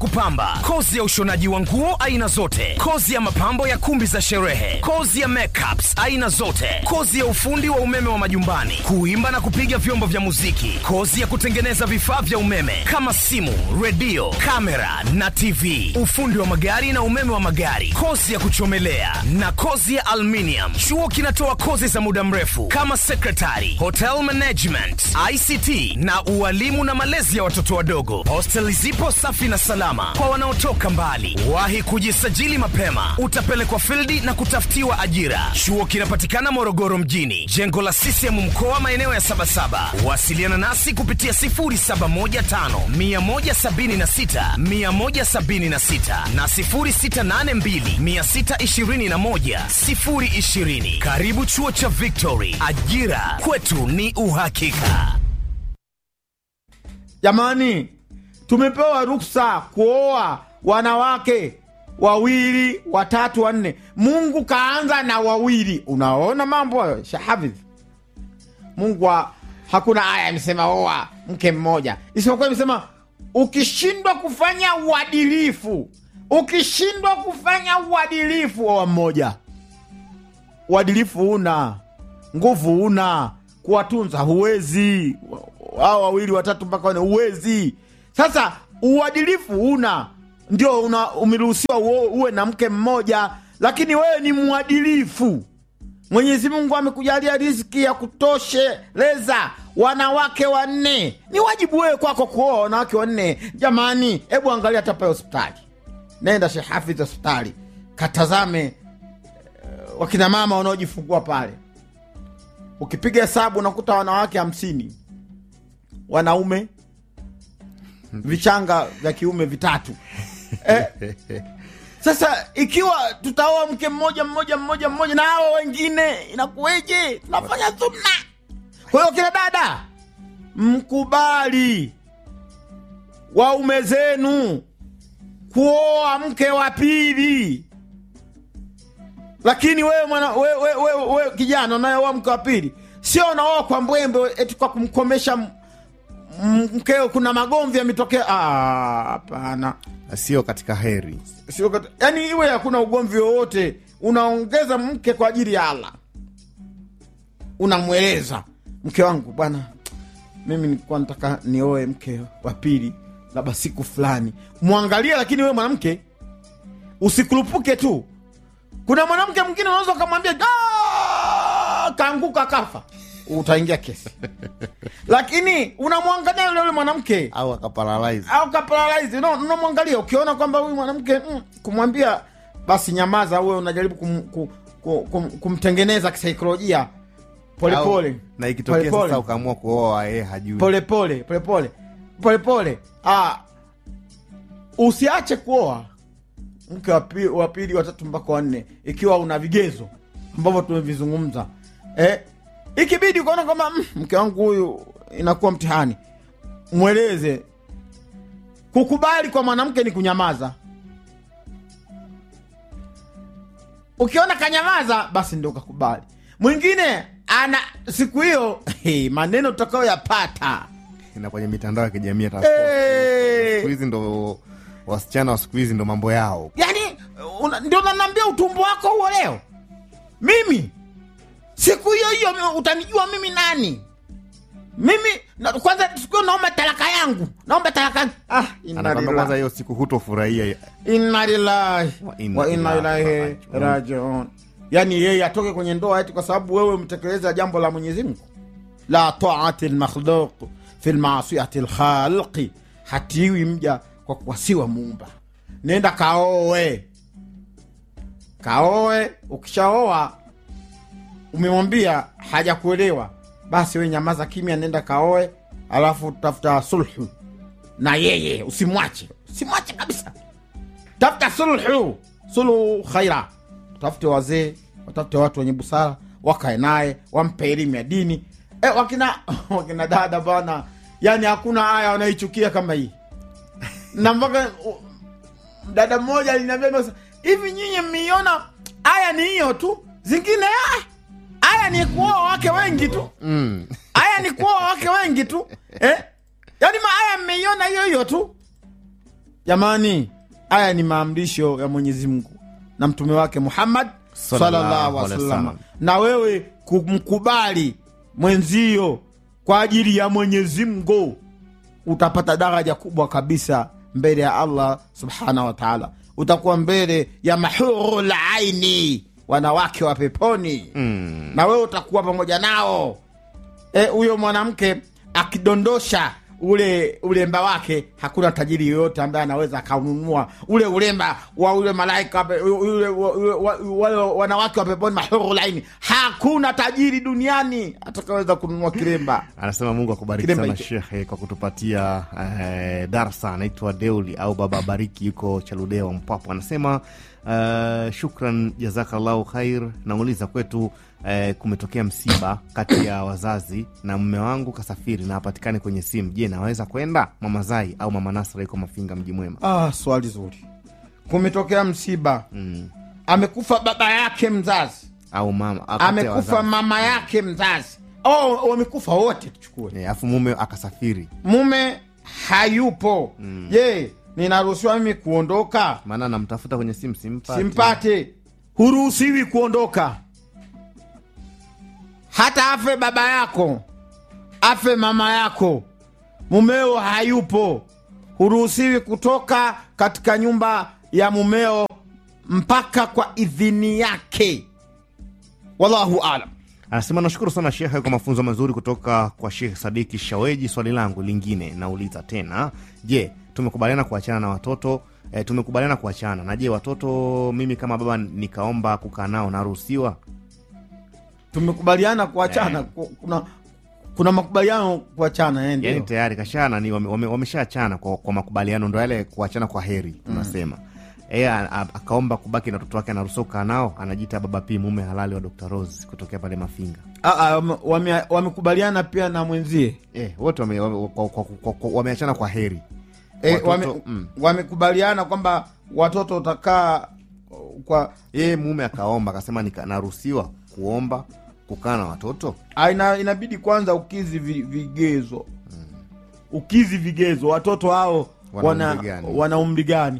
kupamba, kozi ya ushonaji wa nguo aina zote, kozi ya mapambo ya kumbi za sherehe, kozi ya makeups aina zote, kozi ya ufundi wa umeme wa majumbani, kuimba na kupiga vyombo vya muziki, kozi ya kutengeneza vifaa vya umeme kama simu, redio, kamera na TV, ufundi wa magari na umeme wa magari, kozi ya kuchomelea na kozi ya aluminium. Chuo kinatoa kozi za muda mrefu kama secretary, hotel management, ICT na ualimu na malezi ya watoto wadogo. Hostel zipo safi na salama kwa wanaotoka mbali. Wahi kujisajili mapema, utapelekwa fildi na kutafutiwa ajira. Chuo kinapatikana Morogoro mjini, jengo la CCM mkoa, maeneo ya Sabasaba. Wasiliana nasi kupitia 0715 176 176 na 0682 621 020. Karibu chuo cha Victory, ajira kwetu ni uhakika. Jamani, tumepewa ruksa kuoa wanawake wawili, watatu, wanne. Mungu kaanza na wawili. Unaona mambo hayo, Shahafidh? Mungu wa, hakuna aya imesema oa mke mmoja, isipokuwa imesema ukishindwa kufanya uadilifu, ukishindwa kufanya uadilifu, oa mmoja. Uadilifu una nguvu, una kuwatunza, huwezi hao wawili watatu mpaka wane, huwezi. Sasa uadilifu una ndio una umeruhusiwa uo- uwe na mke mmoja, lakini wewe ni mwadilifu. Mwenyezi Mungu amekujalia riziki ya kutosheleza wanawake wanne, ni wajibu wewe kwako kuoa wanawake wanne. Jamani, hebu angalia hata pale hospitali, nenda Sheikh Hafidh hospitali, katazame eh, wakina mama wanaojifungua pale. Ukipiga hesabu unakuta wanawake hamsini, wanaume vichanga vya kiume vitatu eh, sasa ikiwa tutaoa mke mmoja mmoja mmoja mmoja na hao wengine inakuweje? Tunafanya sunna. Kwa hiyo kina dada, mkubali waume zenu kuoa mke wa pili. Lakini wewe mwana wewe we, we, we, kijana unayeoa mke wa pili, sio unaoa kwa mbwembe eti kwa kumkomesha m- m- mkeo. Kuna magomvi yametokea. Ah, Hapana, sio katika heri. sio kat- yani iwe hakuna ugomvi wowote, unaongeza mke kwa ajili ya Allah, unamweleza mke wangu, bwana, mimi nilikuwa nataka nioe mke wa pili, labda siku fulani. Mwangalie, lakini wewe mwanamke usikurupuke tu. Kuna mwanamke mwingine unaweza ukamwambia "Ah!" kaanguka kafa, utaingia kesi lakini unamwangalia yule yule mwanamke au akaparalyze. au kaparalyze no, unamwangalia ukiona kwamba huyu mwanamke mm, kumwambia basi nyamaza, uwe unajaribu kum, kum, kum, kum, kumtengeneza kisaikolojia polepole Au- na ikitokea Polepole. sasa ukaamua kuoa yeye hajui polepole polepole polepole. Ah, usiache kuoa mke wa pi- wa pili, watatu mpaka wanne, ikiwa una vigezo ambavyo tumevizungumza. Eh, ikibidi ukaona kwamba mm, mke wangu huyu inakuwa mtihani, mweleze. Kukubali kwa mwanamke ni kunyamaza. Ukiona kanyamaza, basi ndio kakubali. Mwingine ana siku hiyo maneno tutakayoyapata na kwenye mitandao ya kijamii hata Eh. siku hizi ndo wasichana wa siku hizi ndo mambo yao. yani una- ndio nanaambia utumbo wako huo leo mimi siku hiyo hiyo mi- utanijua mimi nani mimi na, kwanza siku hiyo naomba talaka yangu naomba talaka yangu ah, inna Anakwambia kwanza lillahi hiyo siku hutofurahia. inna lillahi Wa inna wa inna ilahi ilaihi rajiun. rajiun yani yeye atoke kwenye ndoa eti kwa sababu wewe mtekeleza jambo la mwenyezi mungu la taati lmakhluq fi lmaasiyati lkhalqi hatiwi mja kwa kuwasiwa muumba nenda kaoe kaoe ukishaoa umemwambia hajakuelewa basi we nyamaza kimya nenda kaoe alafu tafuta sulhu na yeye usimwache usimwache kabisa tafuta sulhu sulhu khaira tafute wazee watafute watu wenye busara wakae naye wampe elimu ya dini e, wakina wakina dada bana yani hakuna aya wanaichukia kama hii na mpaka u- dada mmoja aliniambia "Masa, hivi nyinyi mmeiona aya ni hiyo tu zingine ah, aya ni kuoa wake wengi tu Mm. aya ni kuoa wake wengi tu eh? yaani maaya mmeiona hiyo hiyo tu jamani haya ni maamrisho ya mwenyezi mungu na mtume wake muhammad Sallallahu sallallahu alaihi alaihi wasallam wasallam. na wewe kumkubali mwenzio kwa ajili ya mwenyezi mungu utapata daraja kubwa kabisa mbele ya allah subhanahu wa taala utakuwa mbele ya mahurul aini wanawake wa peponi Mm. na wewe utakuwa pamoja nao Eh, huyo mwanamke akidondosha ule ulemba wake hakuna tajiri yoyote ambaye anaweza akaununua ule ulemba wa ule malaika wa pe- ule, ule, wa- wale wanawake wa peponi mahuru laini hakuna tajiri duniani atakaweza kununua kilemba anasema mungu akubariki Kilemba sana hicho. shekhe kwa kutupatia eh, darsa anaitwa deuli au baba bariki yuko chaludewa mpapo anasema eh, shukran jazakallahu khair nauliza kwetu eh, kumetokea msiba kati ya wazazi na mme wangu kasafiri na hapatikani kwenye simu je naweza kwenda mama zai au mama nasra yuko mafinga mji mwema ah, swali zuri kumetokea msiba mm. amekufa baba yake mzazi au mama kati ya amekufa wazazi. mama yake mzazi oh, wamekufa wote tuchukue Eh, alafu mume akasafiri mume hayupo je ninaruhusiwa mimi kuondoka maana namtafuta kwenye simu simpati simpate huruhusiwi kuondoka hata afe baba yako afe mama yako mumeo hayupo huruhusiwi kutoka katika nyumba ya mumeo mpaka kwa idhini yake wallahu alam anasema nashukuru sana shekhe kwa mafunzo mazuri kutoka kwa shekh sadiki shaweji swali langu lingine nauliza tena je tumekubaliana kuachana na watoto e, tumekubaliana kuachana na je watoto mimi kama baba nikaomba kukaa nao naruhusiwa tumekubaliana kuachana Ku- kuna, kuna makubaliano kuachana eh, ndio. yani tayari kashana ni wame- wame- wameshaachana kwa, kwa makubaliano ndo yale kuachana kwa heri tunasema yeye a- a- akaomba kubaki na watoto wake anaruhusiwa kukaa nao anajiita baba p mume halali wa dr rose kutokea pale mafinga Ah, ah, wame- wame- wamekubaliana pia na mwenzie Eh, wote wame- wame- kwa- kwa- kwa- kwa- wameachana kwa heri e, Watoto, wame, mm. wamekubaliana kwamba watoto utakaa uh, kwa yeye mume akaomba akasema nika- naruhusiwa kuomba kukaa na watoto ah, ina, inabidi kwanza ukizi vi, vigezo ukizi vigezo watoto hao Wana wana umri gani? wana umri gani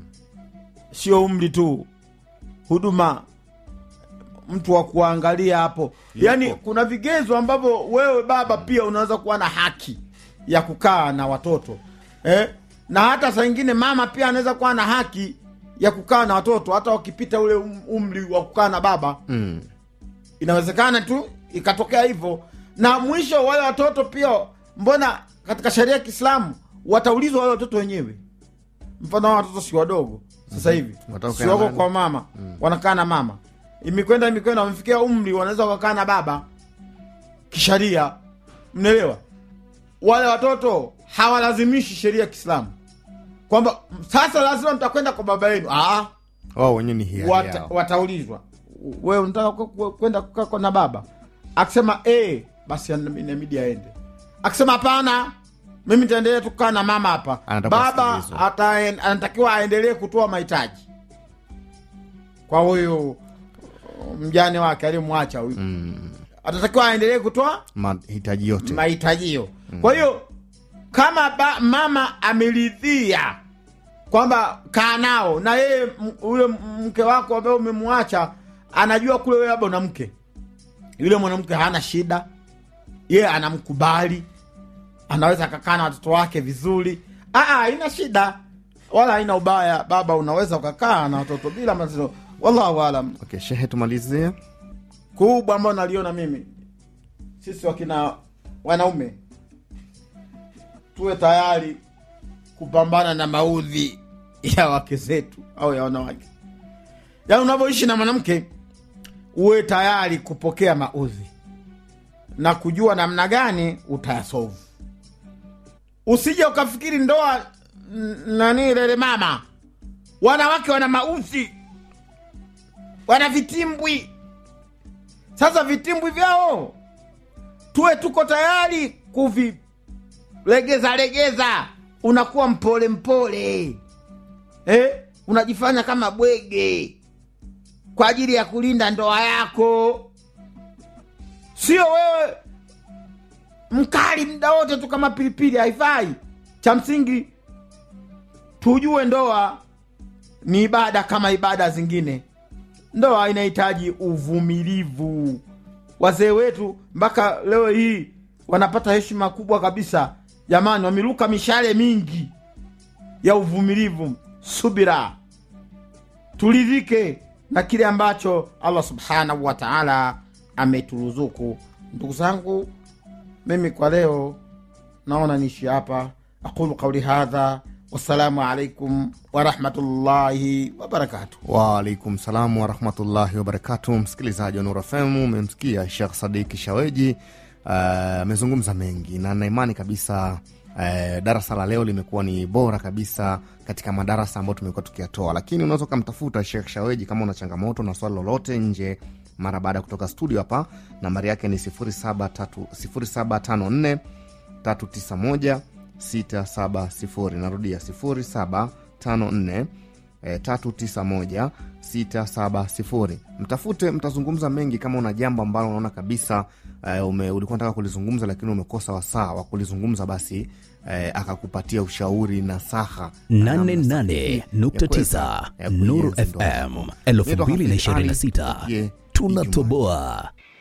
sio umri tu huduma mtu wa kuangalia hapo yaani kuna vigezo ambavyo wewe baba pia unaweza kuwa na haki ya kukaa na watoto eh? na hata saa ingine mama pia anaweza kuwa na haki ya kukaa na watoto hata wakipita ule um- umri wa kukaa na baba mm. inawezekana tu ikatokea hivyo na mwisho wale watoto pia mbona katika sheria ya kiislamu wataulizwa wale watoto wenyewe mfano hao watoto si wadogo sasa hivi Watakaa si wako nani? kwa mama wanakaa na mama imekwenda imekwenda wamefikia umri wanaweza wakakaa na baba kisharia mnaelewa wale watoto hawalazimishi sheria ya kiislamu kwamba sasa lazima mtakwenda kwa baba yenu Aa, wao wenyewe ni hiari wata, yao. wataulizwa wewe unataka ku- ku- kwenda kukaa kwa na baba akisema e, basi ana- inabidi aende akisema hapana mimi nitaendelea tu kukaa na mama hapa Anataka baba kusikilizwa. ata- anatakiwa aendelee kutoa mahitaji kwa huyu mjane wake aliyemwacha huyu mm. atatakiwa aendelee kutoa mahitaji yote mahitajio kwa hiyo kama ba, mama ameridhia kwamba kaa nao na yeye m- yule mke wako ambaye umemwacha anajua kule wewe labda una mke yule mwanamke hana shida yeye anamkubali anaweza akakaa na watoto wake vizuri Aa, haina shida wala haina ubaya baba unaweza ukakaa na watoto bila matatizo wallahu alam okay, shehe tumalizie kubwa ambayo naliona mimi sisi wakina wanaume tuwe tayari kupambana na maudhi ya wake zetu au ya wanawake yaani unavyoishi na mwanamke uwe tayari kupokea maudhi na kujua namna gani utayasovu usije ukafikiri ndoa n- nani lele mama wanawake wana maudhi wana vitimbwi sasa vitimbwi vyao tuwe tuko tayari kuvilegeza legeza unakuwa mpole mpole eh? unajifanya kama bwege kwa ajili ya kulinda ndoa yako sio wewe mkali mda wote tu kama pilipili haifai cha msingi tujue ndoa ni ibada kama ibada zingine ndoa inahitaji uvumilivu wazee wetu mpaka leo hii wanapata heshima kubwa kabisa jamani wameruka mishale mingi ya uvumilivu subira turidhike na kile ambacho allah subhanahu wa taala ameturuzuku ndugu zangu mimi kwa leo naona niishi hapa aqulu qauli hadha wassalamu alaikum warahmatullahi wabarakatuh Waalaikum salam warahmatullahi wabarakatu. Msikilizaji wa Nura FM, umemsikia Shekh Sadiki Shaweji amezungumza uh, mengi na naimani kabisa uh, darasa la leo limekuwa ni bora kabisa katika madarasa ambayo tumekuwa tukiyatoa, lakini unaweza ukamtafuta Shekh Shaweji kama una changamoto na swali lolote nje mara baada ya kutoka studio hapa. Nambari yake ni 0754 391 670. Narudia 0754 E, 391 670. Mtafute, mtazungumza mengi. Kama una jambo ambalo unaona kabisa e, ume, ulikuwa nataka kulizungumza lakini umekosa wasaa wa kulizungumza, basi e, akakupatia ushauri na saha 88.9 Nuru FM 2026 tunatoboa.